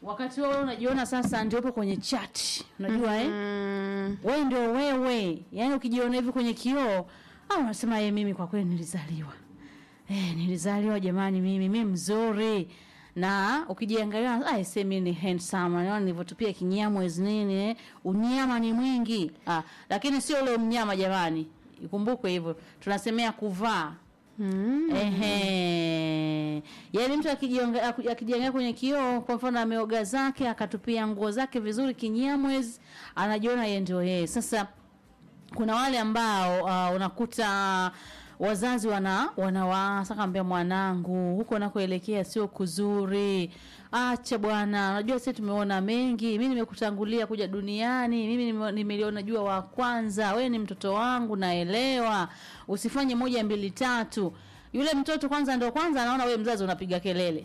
wakati wewe unajiona sasa ndio upo kwenye chat unajua eh Mm, wewe ndio wewe yaani ukijiona hivi kwenye kioo au unasema ye mimi kwa kweli nilizaliwa eh nilizaliwa jamani mimi mimi mzuri na ukijiangalia ah ese mimi ni handsome naona nilivyotupia kinyamwezi nini eh unyama ni mwingi ah lakini sio ule mnyama jamani ikumbukwe hivyo tunasemea kuvaa mm. Ehe. Yaani mtu akijionga- aku- akijiangalia kwenye kioo kwa mfano ameoga zake akatupia nguo zake vizuri kinyamwezi anajiona yeye ndio yeye. Sasa kuna wale ambao uh, unakuta wazazi wana wanawaasa kaambia mwanangu huko unakoelekea sio kuzuri acha bwana unajua sisi tumeona mengi mimi nimekutangulia kuja duniani mimi nime- nimeliona jua wa kwanza wewe ni mtoto wangu naelewa usifanye moja mbili tatu yule mtoto kwanza ndo kwanza anaona wewe mzazi unapiga kelele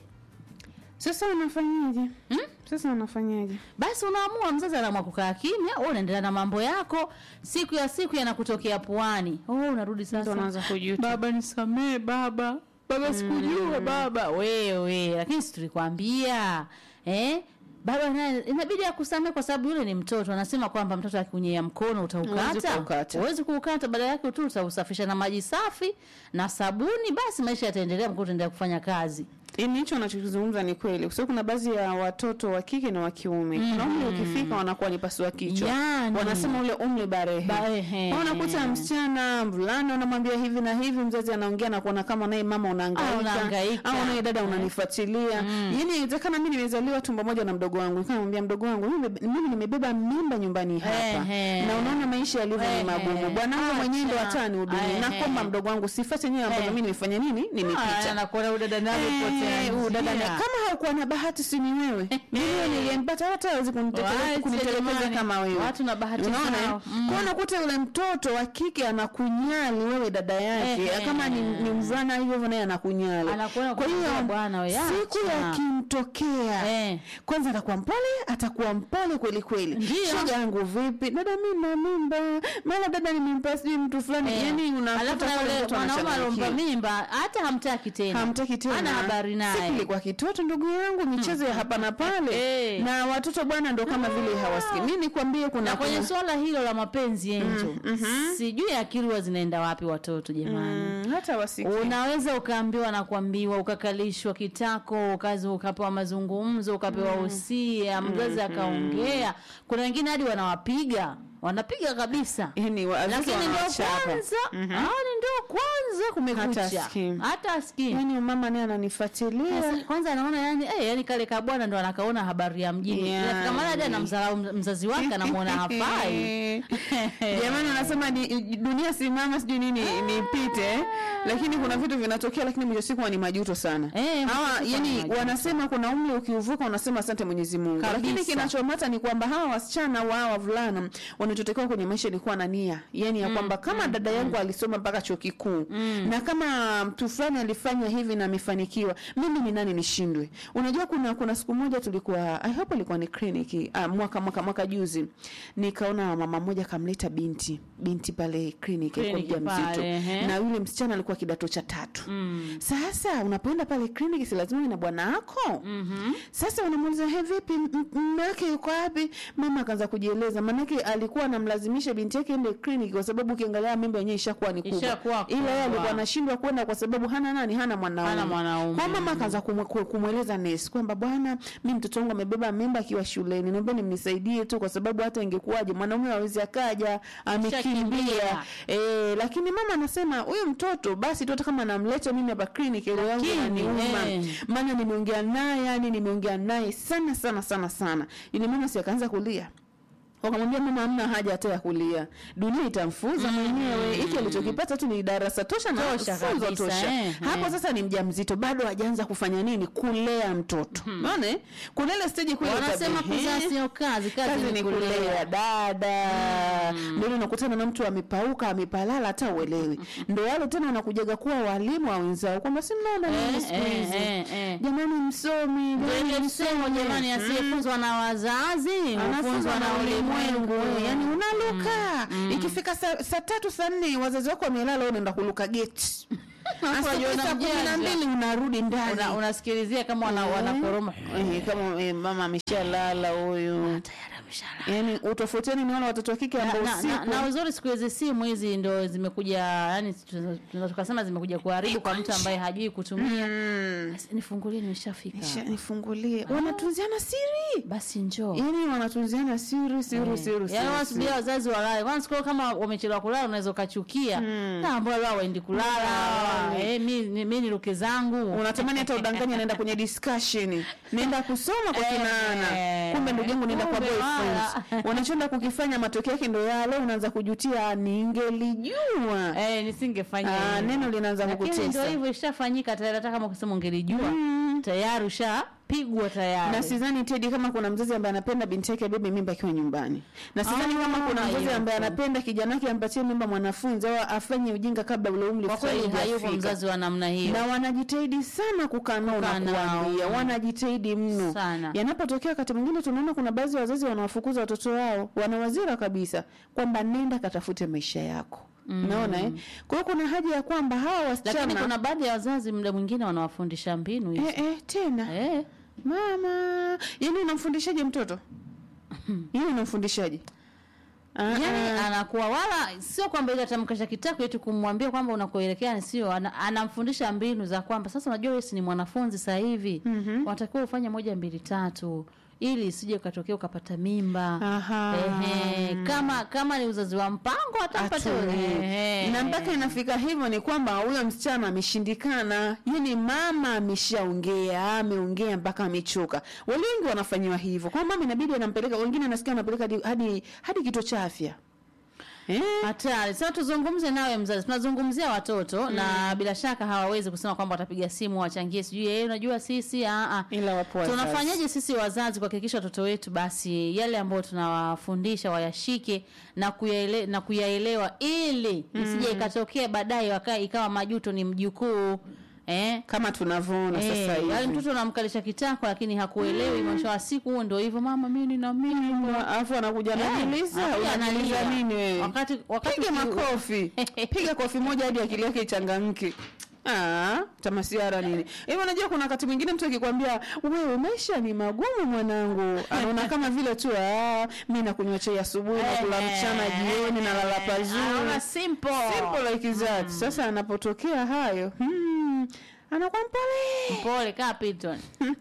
Sasa unafanyaje? Hmm? Sasa unafanyaje? basi unaamua mzazi anaamua kukaa kimya wewe unaendelea na mambo yako siku ya siku yanakutokea puani oh unarudi Mtu sasa anaanza kujuta. baba nisamee baba baba sikujua baba wewe lakini si tulikwambia eh baba naye inabidi akusamee kwa sababu yule ni mtoto anasema kwamba mtoto akiunyea mkono Huwezi utaukata kuukata. huwezi kuukata badala yake tu utausafisha na maji safi na sabuni basi maisha yataendelea mkono utaendelea kufanya kazi Ini hicho unachokizungumza ni kweli, kwa sababu kuna baadhi ya watoto wa kike na wa kiume mm. kuna umri ukifika wanakuwa ni pasua kichwa Yani. wanasema ule umri barehe Barehe. Kwa unakuta msichana mvulana unamwambia hivi na hivi, mzazi anaongea na kuona kama naye mama Ah, unahangaika unahangaika. au naye dada unanifuatilia mm. yani inawezekana mimi nimezaliwa tumbo moja na mdogo wangu, nikamwambia mdogo wangu mimi mimi nimebeba mimba nyumbani hapa Ehe. na unaona maisha yalivyo ni Ehe. magumu, bwanangu mwenyewe ndo Acha. hatani hudumia, Ehe. nakomba mdogo wangu sifuate nyewe ambazo Ehe. mimi nimefanya nini, nimepita anakuona udada nawe Eh, huyu dada na kama haukuwa na bahati si ni wewe mimi niliyempata hata hawezi kunitelekeza Waache kunitelekeza jamani. kama wewe Watu na bahati unaona zao. eh? Mm. kwa unakuta yule mtoto wa kike anakunyali wewe dada yake Eh, kama ni, eh. ni mvulana hivyo hivyo naye anakunyali Anakuona kwa hiyo kumwambia bwana we, siku acha. yakimtokea Eh. kwanza atakuwa mpole atakuwa mpole kweli kweli Ndio. shoga yangu vipi dada mimi na mimba mara dada nimempa sijui mtu fulani Eh. yani alafu unakuta na pale yule mtu mwanaume anachanganyikiwa. aliompa mimba hata hamtaki tena hamtaki tena hana habari Siku naye ilikuwa kitoto ndugu yangu michezo ya hapa na pale Eh. na watoto bwana ndo kama vile hawasikii mi nikwambie kuna na kwenye kuna- swala hilo la mapenzi enjo sijui akili huwa zinaenda wapi watoto jamani Mm, hata wasikii unaweza ukaambiwa na kuambiwa ukakalishwa kitako ukazi ukapewa mazungumzo ukapewa usia mzazi akaongea kuna wengine hadi wanawapiga wanapiga kabisa yani wazazi lakini ndio wanawachapa. kwanza hao ni ndio kwanza Hata kumekucha asikii. hata asikii yani mama naye ananifuatilia Sasa, kwanza anaona yani eh, yani kale kabwana ndo anakaona habari ya mjini Yani. yeah. kama hadi anamdharau mz- mzazi wake anamwona hafai jamani anasema ni dunia simama sijui nini nipite lakini kuna vitu vinatokea lakini mwisho wa siku ni majuto sana Eh, mwisho wa hawa siku ni yani majuto. wanasema kuna umri ukiuvuka unasema asante mwenyezi mungu Kabisa. lakini kinachomata ni kwamba hawa wasichana au hawa wavulana wanachotakiwa kwenye maisha ni kuwa na nia yani ya kwamba kama dada yangu alisoma mpaka chuo kikuu na kama mtu fulani alifanya hivi na amefanikiwa mimi ni nani nishindwe unajua kuna kuna siku moja tulikuwa I hope ilikuwa ni kliniki ah, mwaka mwaka mwaka juzi nikaona mama mmoja kamleta binti binti pale kliniki alikuwa Kliniki mjamzito pale, ehe. na yule msichana alikuwa kidato cha tatu mm. sasa unapoenda pale kliniki si lazima uwe na bwana wako mm-hmm. sasa unamuuliza he vipi m- m- mume wake yuko wapi mama akaanza kujieleza maanake alikuwa anamlazimisha binti yake ende kliniki kwa sababu ukiangalia mimba yenyewe ishakuwa ni Ishakuwa kubwa ila yeye kubwa. alikuwa anashindwa kwenda kwa sababu hana nani hana mwanaume Hana mwanaume. kwa mama akaanza kumwe- ku- kumweleza nesi kwamba bwana mi mtoto wangu amebeba mimba akiwa shuleni naomba nimnisaidie tu kwa sababu hata ingekuwaje mwanaume hawezi akaja amekimbia Shakimbia. Eh, lakini mama anasema huyu mtoto basi tu hata kama namleta mimi hapa kliniki roho yangu Lakini, inaniuma eh. maana nimeongea naye yani nimeongea naye sana sana sana sana ili mama si akaanza kulia wakamwambia mama hamna haja hata ya kulia dunia itamfunza mwenyewe hiki alichokipata tu ni darasa tosha na Tosha funzo kabisa, tosha eh, hapo eh. sasa ni mjamzito bado hajaanza kufanya nini kulea mtoto unaona eh? kuna ile stage kule wanasema utabe- kuzaa eh, sio kazi kazi, kazi ni kulea kulea dada ndio ile unakutana na mtu amepauka amepalala hata uelewi ndio wale tena wanakujaga kuwa walimu wa wenzao kwamba si mnaona nini Eh, siku eh, hizi eh, eh. jamani msomi Ndio jamani ile msemo msomi. jamani asiyefunzwa na wazazi anafunzwa na ulimwengu yani unaluka Mm. ikifika saa saa tatu saa nne wazazi wako wamelala wewe unaenda kuluka geti Alafu unajua saa kumi na unamjanja. mbili unarudi ndani Una- unasikilizia kama wana, Eh. wanakoroma Eh, kama eh, mama ameshalala huyu tayari ameshalala. yani utofautiani ni wale watoto wa kike na, ambao na, na, usiku na uzuri siku hizi simu hizi ndo zimekuja yani tunaweza tukasema zimekuja kuharibu kwa mtu ambaye hajui kutumia Mm. Basi nifungulie nimeshafika Nisha- nifungulie wanatunziana siri basi njoo yani wanatunziana siri siri siri yaani siri, wanasubiria wazazi walale kwanza siku kama wamechelewa kulala unaweza ukachukia na ambao leo waendi kulala eh, mi ni- mi niruke zangu unatamani hata udanganya naenda kwenye discussion naenda kusoma kwa Eh, kinaana kumbe ndugu yangu naenda kwa kumbe boyfriend wala. unachoenda kukifanya matokeo yake ndo yale unaanza kujutia ningelijua eh, nisingefanya Ah, hivyo. neno linaanza lakini kukutesa. ndio hivyo ishafanyika tayari hata kama ukisema ungelijua tayari ushapigwa tayari na sidhani Teddy kama kuna mzazi ambaye anapenda binti yake abebe mimba akiwa nyumbani, na sidhani kama kuna mzazi hayupo. ambaye anapenda kijana wake ampatie mimba mwanafunzi au afanye ujinga kabla ule umri kwa kweli fulani hayupo hujafika. mzazi wa namna hiyo na wanajitahidi sana kukaa nao na Kukaa nao. kuwaambia, wanajitahidi mno Sana. Yanapotokea wakati mwingine tunaona kuna baadhi ya wazazi wanawafukuza watoto wao, wanawazira kabisa kwamba nenda katafute maisha yako. Unaona eh? Kwa hiyo kuna haja ya kwamba hawa lakini wasichana kuna baadhi ya wazazi muda mwingine wanawafundisha mbinu hizi eh, eh, tena eh. mama, yani unamfundishaje mtoto? Yeye unamfundishaje? Ah, yani ah. anakuwa wala sio kwamba ile atamkasha kitako eti kumwambia kwamba unakoelekea ni sio ana, anamfundisha mbinu za kwamba sasa unajua wewe si ni mwanafunzi sasa hivi mm-hmm. unatakiwa ufanye moja mbili tatu ili isije ukatokea ukapata mimba Aha. Ehe, kama kama ni uzazi wa mpango atampata Atulie. na mpaka inafika hivyo ni kwamba huyo msichana ameshindikana, yani mama ameshaongea, ameongea mpaka amechoka. Wale wengi wanafanyiwa hivyo, kwa mama inabidi anampeleka, wengine nasikia anapeleka hadi hadi, hadi kituo cha afya eh? hatari sasa tuzungumze nawe mzazi tunazungumzia watoto na bila shaka hawawezi kusema kwamba watapiga simu wachangie sijui eh unajua sisi a a Ila wapo wazazi. tunafanyaje sisi wazazi kuhakikisha watoto wetu basi yale ambayo tunawafundisha wayashike na kuyaele, na kuyaelewa ili isije ikatokea baadaye waka- ikawa majuto ni mjukuu eh kama tunavyoona sasa Eh, yaani hivi mtoto unamkalisha kitako lakini hakuelewi mwisho wa siku huo ndio hivyo mama mimi nina mimba alafu anakuja ananiuliza anakuja unaniuliza analia. nini wewe? Wakati- wakati piga uki- makofi piga kofi moja hadi akili yake ichangamke Ah, tamasiara nini hivi unajua kuna wakati mwingine mtu akikwambia wewe maisha ni magumu mwanangu anaona kama vile tu ah, mi nakunywa chai asubuhi nakula mchana jioni nalala pazuri Anaona simple simple like that sasa anapotokea hayo hmm, anakuwa mpole pole kaa Piton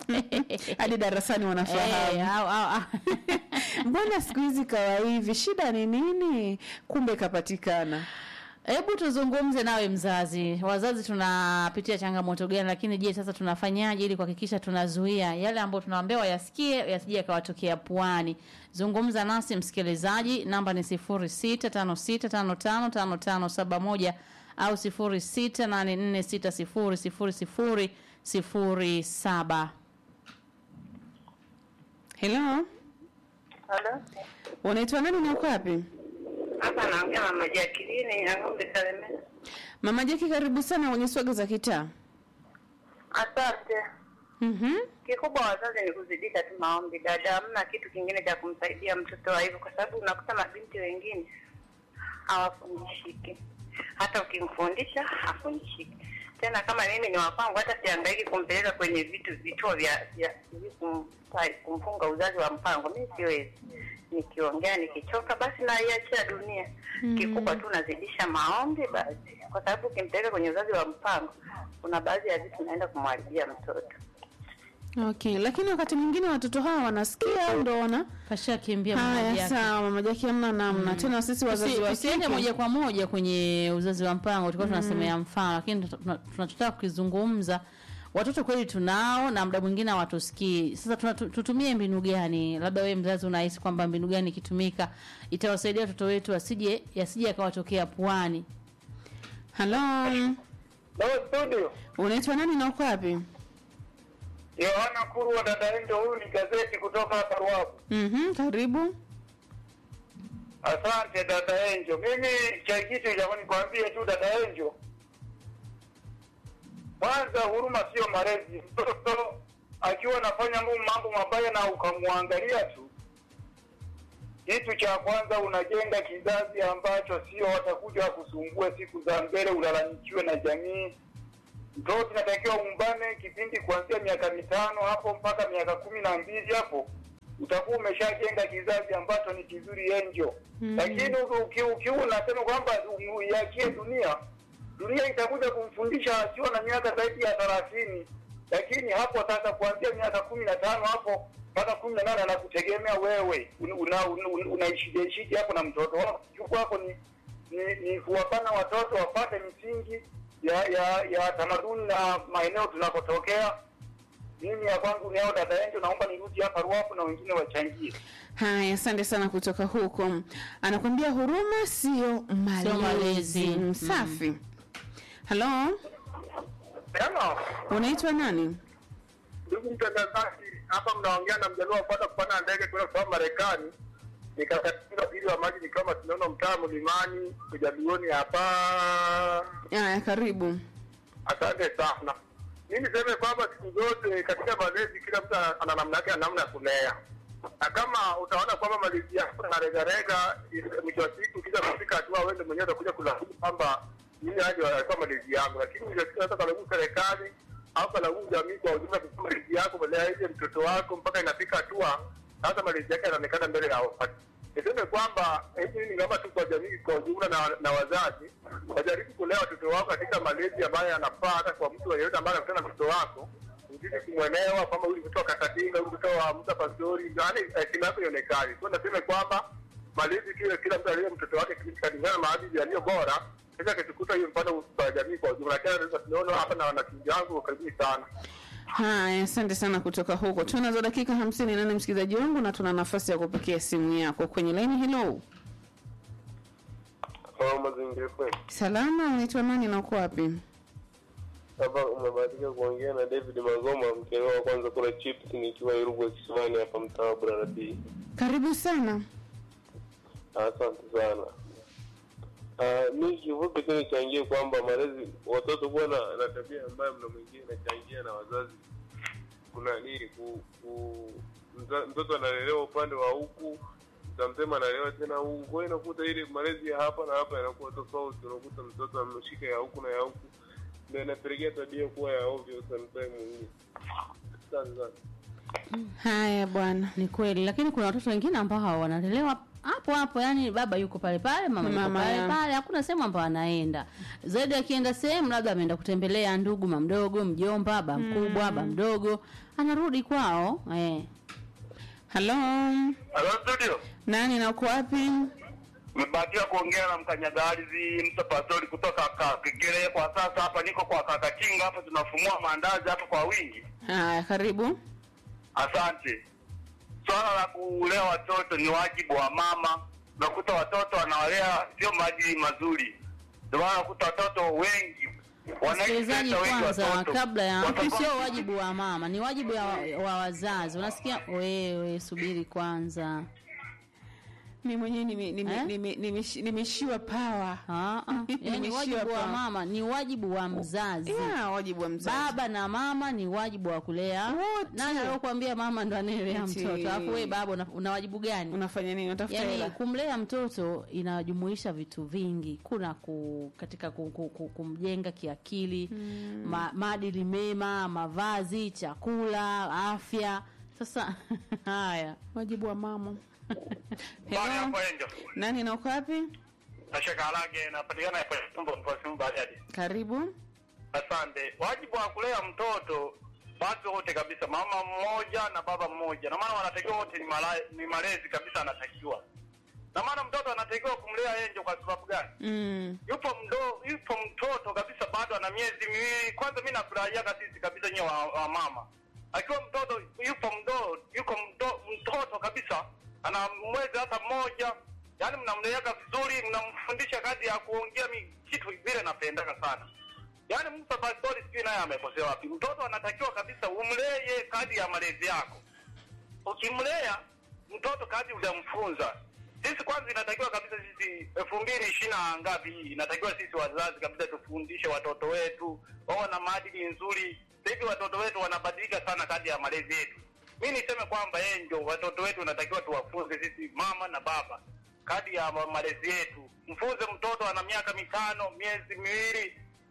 hadi darasani wanafahamu Eh, au- au- au. mbona siku hizi kawa hivi shida ni nini kumbe kapatikana Hebu tuzungumze nawe mzazi. Wazazi tunapitia changamoto gani, lakini je, sasa tunafanyaje ili kuhakikisha tunazuia yale ambayo tunawaambia wayasikie yasije yakawatokea puani? Zungumza nasi msikilizaji, namba ni 0656555571 au 0684600007. helo Halo. unaitwa nani na uko wapi Hapa naongea mama Jacqueline ya ng'ombe Kalemera. mama jeki karibu sana kwenye swaga za kitaa Asante. Mhm. Kikubwa wazazi ni kuzidika tu maombi dada, hamna kitu kingine cha kumsaidia mtoto wa hivyo, kwa sababu unakuta mabinti wengine hawafundishiki. Hata ukimfundisha hafundishiki tena. Kama mimi ni wakwangu, hata siangaiki kumpeleka kwenye vitu vituo vya vya hivi kumpa- kumfunga uzazi wa mpango, mimi siwezi. Nikiongea nikichoka, basi naiachia dunia. Kikubwa tu nazidisha maombi basi, kwa sababu ukimpeleka kwenye uzazi wa mpango, kuna baadhi ya vitu naenda kumharibia mtoto. okay lakini wakati mwingine watoto hawa wanasikia au ndo wana Kashakimbia mmoja haya yake. sawa mama jeki hamna namna tena sisi wazazi Tusi- wa tusiende kike moja kwa moja kwenye uzazi wa mpango tulikuwa tunasemea mfano lakini tuna- tuna- tunachotaka kukizungumza watoto kweli tunao na muda mwingine hawatusikii sasa tuna- tu- tutumie mbinu gani labda wewe mzazi unahisi kwamba mbinu gani ikitumika itawasaidia watoto wetu asije yasije yakawatokea puani halo Hello studio. unaitwa nani na uko wapi Yohana Kurwa dada Endo, huyu ni gazeti kutoka hapa Ruavu. Mhm, karibu Asante dada Enjo. Mimi cha kitu cha nikwambie tu dada Enjo, kwanza huruma sio malezi. Mtoto akiwa anafanya mambo mambo mabaya na ukamwangalia tu, kitu cha kwanza unajenga kizazi ambacho sio watakuja kusumbue siku za mbele, ulalamikiwe na jamii mtoto inatakiwa umbane kipindi kuanzia miaka mitano hapo mpaka miaka kumi na mbili hapo utakuwa umeshajenga kizazi ambacho ni kizuri enjo Mhm. lakini uki- ukiwa unasema kwamba uiachie dunia dunia itakuja kumfundisha akiwa na miaka zaidi ya thelathini lakini hapo sasa kuanzia miaka kumi na tano hapo mpaka kumi na nane anakutegemea wewe Un- una- una- unaishije hapo na mtoto wako juku wako ni ni, ni kuwapana watoto wapate misingi ya ya ya tamaduni na maeneo tunakotokea mimi ya kwangu ni hao dada yangu naomba nirudi hapa ruapo na wengine wachangie haya asante sana kutoka huko anakwambia huruma sio malezi, malezi. Mm, safi halo Hello. unaitwa nani Ndugu mtangazaji, hapa mnaongea na mjaluo kupata kupanda ndege kwenda kutoka Marekani. Nikakatika pili wa maji nikiwa tunaona mtaa mlimani kujaluoni hapa. haya karibu Asante sana. Mimi niseme kwamba siku zote katika malezi kila mtu ana- ana namna yake ya namna ya kulea, na kama utaona kwamba malezi yako yanaregarega, mwisho wa siku kisha kufika hatua wewe ndio mwenyewe utakuja kulaumu kwamba mimi aje alikuwa malezi yangu, lakini mwisho wa siku hata kalaumu serikali au kalaumu jamii kwa ujumla, kwa malezi yako malea ile mtoto wako mpaka inafika hatua sasa malezi yake yanaonekana mbele ya watu. Niseme kwamba hivi ni kama tu kwa jamii kwa ujumla na, na wazazi wajaribu kulea watoto wao katika malezi ambayo yanafaa hata kwa mtu yeyote ambaye anakutana na mtoto wako, uzidi kumwelewa kwamba huyu mtoto wa Kakatinga, huyu mtoto wa Musa Pastori, yaani hekima yako ionekane. So naseme kwamba malezi kile kila mtu aliye mtoto wake kulingana na maadili yaliyo bora, sasa kitukuta hiyo mfano kwa jamii kwa ujumla. Lakini sasa tunaona hapa na wanafunzi wangu karibuni sana. haya asante sana kutoka huko tunazo dakika hamsini nane msikilizaji wangu na tuna nafasi ya kupokea simu yako kwenye laini hilo Kwa mazingira kweli. salama unaitwa nani na uko wapi Hapa umebahatika kuongea na David Magoma, mkeo wa kwanza kula chips nikiwa Irugwa Kisimani hapa mtaa wa Braradi. karibu sana Asante sana. Uh, mi kifupi tu nichangie kwamba malezi watoto kuwa na, na tabia ambayo mna mwingine inachangia na wazazi kuna nini ku, ku mza, mtoto analelewa upande wa huku mtamsema analelewa tena huku kwa hiyo inakuta ile malezi ya hapa na hapa yanakuwa tofauti unakuta mtoto ameshika ya huku na ya huku ndio inapelekea tabia kuwa ya ovyo sometime mwingine asante sana haya bwana ni kweli lakini kuna watoto wengine ambao wanalelewa hapo hapo yani baba yuko pale pale mama, yuko Mama, pale ya. pale hakuna sehemu ambayo anaenda zaidi akienda sehemu labda ameenda kutembelea ndugu mamdogo mjomba ba mkubwa ba mdogo anarudi kwao eh. halo Hello studio. nani na uko wapi Nimebahatika kuongea na mkanyagalizi Musa Pastori kutoka Kakegere. Kwa sasa hapa niko kwa Kakatinga, hapa tunafumua maandazi hapa kwa wingi. haya karibu Asante. Swala la kulea watoto ni wajibu wa mama. Unakuta watoto wanawalea sio maadili mazuri, ndio maana unakuta watoto wengi wanaishi msikilizaji pesa wengi kwanza watoto. kabla ya Watoto- sio wajibu wa mama ni wajibu ya, wa wazazi unasikia wewe subiri kwanza mi mwenyewe nime- nime- Eh? nime- nimeshi- nimeshiwa pawa Ah, ah. yani Nimeshiwa wajibu wa pa- mama ni wajibu wa mzazi yeah, wajibu wa mzazi baba na mama ni wajibu wa kulea Wote. nani aliokuambia mama ndo anaelea Eti. mtoto alafu wewe baba una, una wajibu gani unafanya nini unatafuta yaani hela kumlea mtoto inajumuisha vitu vingi kuna ku, katika ku, ku, ku, kumjenga kiakili mm. ma, maadili mema mavazi chakula afya sasa haya wajibu wa mama Bwana Hello? hapo Angel. nani na uko wapi Nashaka Alage napatikana hapa Tumbo kwa simu Bariadi. karibu Asante. Wajibu wa kulea mtoto watu wote kabisa, mama mmoja na baba mmoja, na maana wanatakiwa wote ni, mala, ni malezi kabisa, anatakiwa na maana mtoto anatakiwa kumlea enjo. Kwa sababu gani? mm. Yupo mdo, yupo mtoto kabisa, bado ana miezi miwili. Kwanza mimi nafurahiaga sisi kabisa nyewe wa, wa mama, akiwa mtoto yupo mdo, yuko mdo, mtoto kabisa, ana mwezi hata mmoja, yaani mnamleaga vizuri, mnamfundisha kazi ya kuongea mi kitu vile napendaka sana yaani Musa Pastori sijui naye amekosea wapi. Mtoto anatakiwa kabisa umlee kadi ya malezi yako. Ukimlea mtoto kadi hujamfunza, sisi kwanza inatakiwa kabisa sisi elfu mbili ishirini na ngapi hii, inatakiwa sisi wazazi kabisa tufundishe watoto wetu wawe na maadili nzuri. Sasa hivi watoto wetu wanabadilika sana kadi ya malezi yetu. Mi niseme kwamba yeye ndio watoto wetu inatakiwa tuwafunze sisi mama na baba kadi ya ma- malezi yetu. Mfunze mtoto ana miaka mitano, miezi miwili,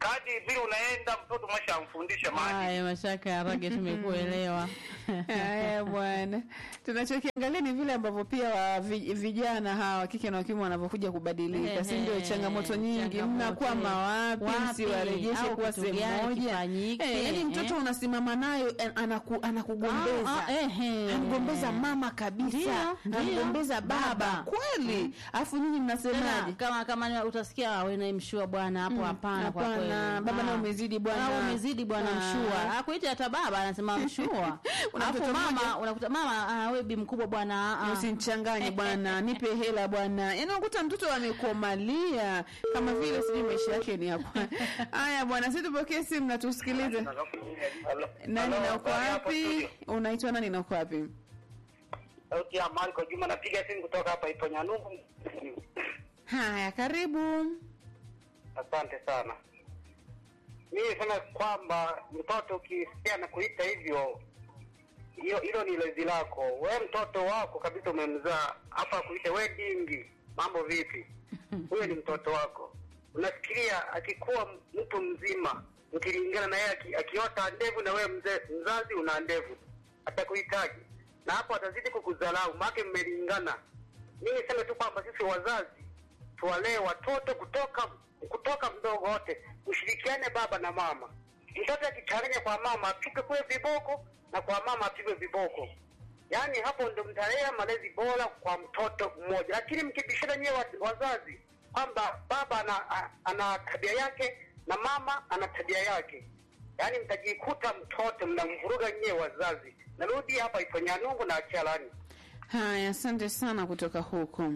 kadi vile unaenda mtoto umeshamfundisha maadili. Haya, Mashaka ya Rage, tumekuelewa. Haya bwana, tunachokiangalia ni vile ambavyo pia wa vi- vijana hawa kike na kiume wanavyokuja kubadilika, si ndio? Ehe, Changamoto nyingi, changamoto, mnakwama wapi? wapi? Msiwarejeshe Au kuwa kitu sehemu gani moja. kifanyike? Eh, yaani mtoto Eh. unasimama nayo eh, anaku, anakugombeza Ah, ah, ehe. angombeza mama kabisa, Ndio, ndio. angombeza baba Baba. kweli, alafu nyinyi Tena, mnasemaje? kama kama ni- utasikia wewe mshua bwana hapo, hapana. Kwa kweli Hapana, baba Ah. na umezidi bwana. Ah, umezidi bwana Ah. mshua. Akuita hata baba anasema mshua. Una Alafu mtoto mama mmoja? unakuta mama ah, wewe bi mkubwa bwana. ah. Usinichanganye bwana, nipe hela bwana. Yaani unakuta mtoto amekomalia kama vile sijui maisha yake ni hapo. Haya bwana, sisi tupokee simu na tusikilize. Nani na uko wapi? Unaitwa nani na uko wapi? Sauti ya Marco Juma, napiga simu kutoka hapa ipo Nyanungu. Haya, karibu. Asante sana. Mimi nisema kwamba mtoto ukisikia na kuita hivyo, hiyo hilo ni lezi lako. We mtoto wako kabisa umemzaa hapa, akuite we dingi, mambo vipi? Huyo ni mtoto wako. Unafikiria akikuwa mtu mzima, mkilingana na yeye aki- akiota ndevu na wewe mzee mzazi una ndevu, atakuhitaji na hapo atazidi kukudharau, maake mmelingana. Mimi niseme tu kwamba sisi wazazi tuwalee watoto kutoka kutoka mdogo wote, ushirikiane baba na mama. Mtoto akichanganya kwa mama apigwe kule viboko na kwa mama apigwe viboko, yaani hapo ndo mtalea malezi bora kwa mtoto mmoja. Lakini mkibishana nyewe wa- wazazi kwamba baba ana, a- ana tabia yake na mama ana tabia yake, yaani mtajikuta mtoto mnamvuruga nyewe wazazi. Narudi hapa Iponyanungu na Achalani. Haya, asante sana kutoka huko.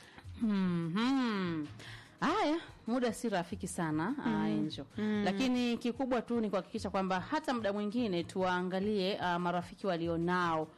Mhm. Haya, muda si rafiki sana mm. Angel. Lakini kikubwa tu ni kuhakikisha kwamba hata muda mwingine tuwaangalie uh, marafiki walionao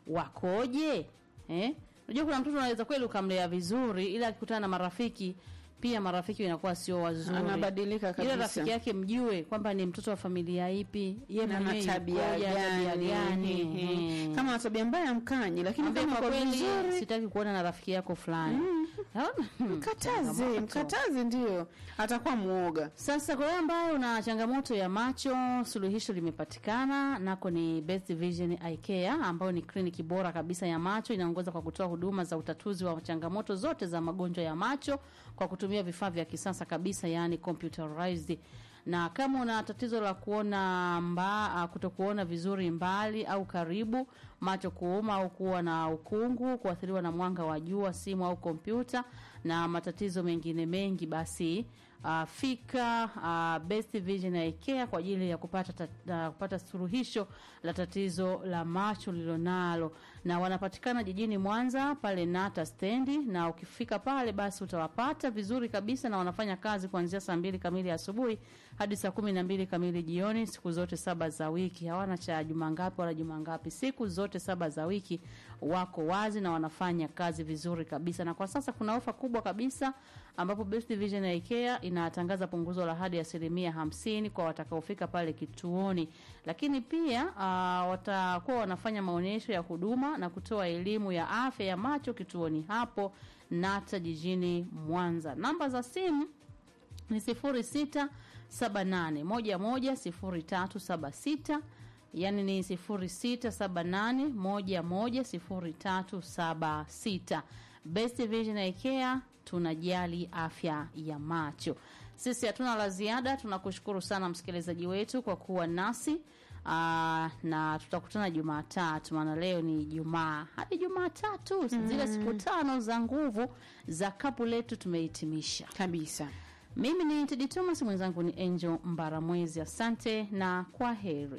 wakoje. Eh? Unajua kuna mtoto anaweza kweli ukamlea vizuri ila akikutana na marafiki pia marafiki inakuwa sio wazuri. Anabadilika kabisa. Ile rafiki yake mjue kwamba ni mtoto wa familia ipi, yeye Na mwenyewe ana tabia yukoje, ana tabia gani? gani. Ehe. Mhm. Kama ana tabia mbaya mkanyi, lakini Ambie kama kwa kwa kweli vizuri sitaki kuona na rafiki yako fulani. Naona? mkataze, Changamoto. mkataze ndio atakuwa muoga. Sasa kwa wewe ambaye una changamoto ya macho, suluhisho limepatikana, nako ni Best Vision Eye Care ambayo ni kliniki bora kabisa ya macho, inaongoza kwa kutoa huduma za utatuzi wa changamoto zote za magonjwa ya macho kwa kutumia vifaa vya kisasa kabisa, yani computerized na kama una tatizo la kuona mba, kutokuona vizuri mbali au karibu, macho kuuma au kuwa na ukungu, kuathiriwa na mwanga wa jua, simu au kompyuta na matatizo mengine mengi, basi uh, fika uh, Best Vision Eye Care kwa ajili ya kupata ta, uh, kupata suluhisho la tatizo la macho lilonalo, na wanapatikana jijini Mwanza pale Nata stendi, na ukifika pale basi utawapata vizuri kabisa, na wanafanya kazi kuanzia saa mbili kamili asubuhi hadi saa kumi na mbili kamili jioni, siku zote saba za wiki. Hawana cha juma ngapi wala juma ngapi, siku zote saba za wiki wako wazi na wanafanya kazi vizuri kabisa. Na kwa sasa kuna ofa kubwa kabisa ambapo Best Vision Eye Care inatangaza punguzo la hadi asilimia hamsini kwa watakaofika pale kituoni, lakini pia uh, watakuwa wanafanya maonyesho ya huduma na kutoa elimu ya afya ya macho kituoni hapo Nata jijini Mwanza. Namba za simu ni sifuri sita saba nane moja moja sifuri tatu saba sita yani ni sifuri sita saba nane moja moja sifuri tatu saba sita Best Vision Eye Care tunajali afya ya macho. Sisi hatuna la ziada, tunakushukuru sana msikilizaji wetu kwa kuwa nasi. Aa, na tutakutana Jumatatu, maana leo ni Jumaa hadi Jumatatu, zile siku tano za nguvu za kapu letu tumehitimisha. kabisa. Mimi ni Tedi Thomas, mwenzangu ni Angel Mbaramwezi. Asante na kwa heri.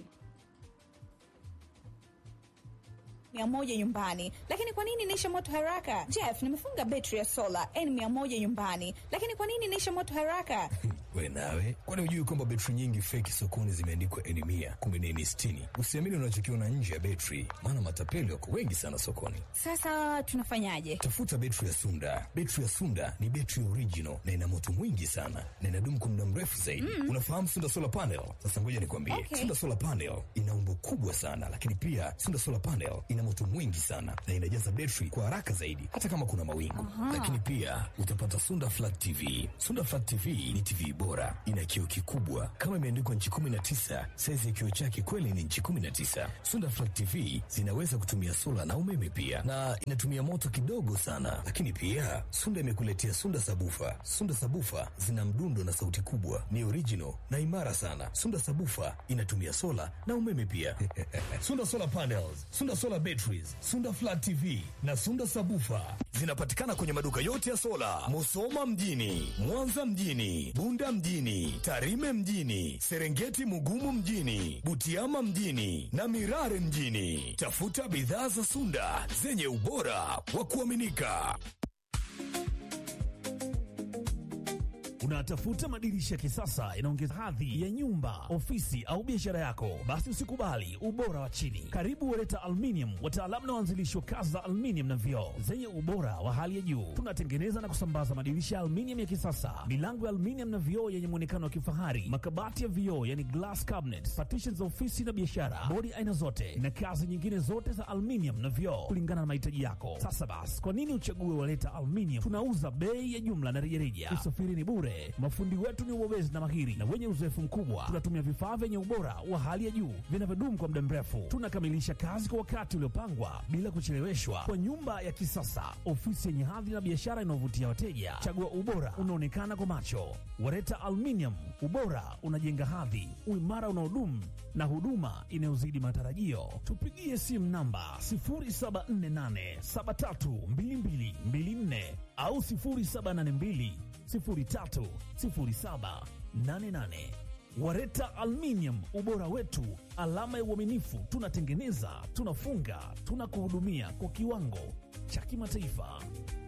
mia moja nyumbani, lakini kwa nini inaisha moto haraka? Jeff, nimefunga betri ya sola n mia moja nyumbani, lakini kwa nini inaisha moto haraka? We nawe, kwani hujui kwamba betri nyingi feki sokoni zimeandikwa eni mia kumbe ni eni sitini? Usiamini unachokiona nje ya betri, maana matapeli wako wengi sana sokoni. Sasa tunafanyaje? Tafuta betri ya Sunda. Betri ya Sunda ni betri original na ina moto mwingi sana na inadumu kwa muda mrefu zaidi. Unafahamu Sunda solar panel? Sasa ngoja nikwambie, Okay. Sunda solar panel ina umbo kubwa sana, lakini pia Sunda solar panel ina moto mwingi sana na inajaza betri kwa haraka zaidi, hata kama kuna mawingu. Lakini pia utapata Sunda flat TV. Sunda flat TV ni TV bora bora, ina kioo kikubwa kama imeandikwa nchi 19. Saizi ya kioo chake kweli ni nchi 19. Sunda Flat TV zinaweza kutumia sola na umeme pia, na inatumia moto kidogo sana. Lakini pia Sunda imekuletea Sunda Sabufa. Sunda Sabufa zina mdundo na sauti kubwa, ni original na imara sana. Sunda Sabufa inatumia sola na umeme pia. Sunda Solar Panels, Sunda Solar Batteries, Sunda Flat TV na Sunda Sabufa zinapatikana kwenye maduka yote ya sola, Musoma mjini, Mwanza mjini, Bunda mjini, Tarime mjini, Serengeti Mugumu mjini, Butiama mjini na Mirare mjini. Tafuta bidhaa za Sunda zenye ubora wa kuaminika. Unatafuta madirisha ya kisasa yanaongeza hadhi ya nyumba, ofisi au biashara yako? Basi usikubali ubora wa chini. Karibu Wereta Aluminium, wataalamu na waanzilishi wa kazi za aluminium na vioo zenye ubora wa hali ya juu. Tunatengeneza na kusambaza madirisha ya aluminium ya kisasa, milango ya aluminium na vioo yenye muonekano wa kifahari, makabati ya vioo yani glass cabinets, partitions za ofisi na biashara, bodi aina zote na kazi nyingine zote za aluminium na vioo kulingana na mahitaji yako. Sasa basi, kwa nini uchague Wereta Aluminium? Tunauza bei ya jumla na rejareja. Usafiri ni bure. Mafundi wetu ni wabobezi na mahiri na wenye uzoefu mkubwa. Tunatumia vifaa vyenye ubora wa hali ya juu vinavyodumu kwa muda mrefu. Tunakamilisha kazi kwa wakati uliopangwa bila kucheleweshwa, kwa nyumba ya kisasa, ofisi yenye hadhi na biashara inayovutia wateja. Chagua ubora unaonekana kwa macho. Wareta Aluminium, ubora unajenga hadhi, uimara unaodumu na huduma inayozidi matarajio. Tupigie simu namba 0748732224 au 0782 030788. Wareta Aluminium, ubora wetu, alama ya uaminifu. Tunatengeneza, tunafunga, tunakuhudumia kwa kiwango cha kimataifa.